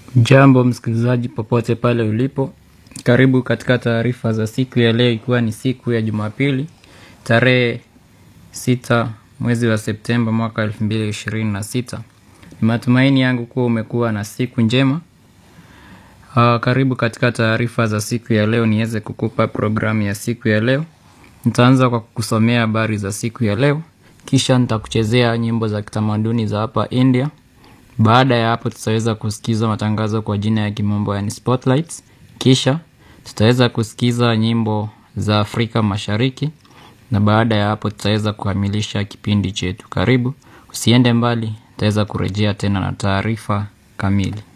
Jambo msikilizaji popote pale ulipo, karibu katika taarifa za siku ya leo, ikiwa ni siku ya Jumapili tarehe sita mwezi wa Septemba mwaka elfu mbili ishirini na sita. Ni matumaini yangu kuwa umekuwa na siku njema. Uh, karibu katika taarifa za siku ya leo, niweze kukupa programu ya siku ya leo. Nitaanza kwa kukusomea habari za siku ya leo, kisha nitakuchezea nyimbo za kitamaduni za hapa India. Baada ya hapo tutaweza kusikiza matangazo kwa jina ya kimombo yani spotlights. Kisha tutaweza kusikiza nyimbo za Afrika Mashariki, na baada ya hapo tutaweza kukamilisha kipindi chetu. Karibu, usiende mbali, tutaweza kurejea tena na taarifa kamili.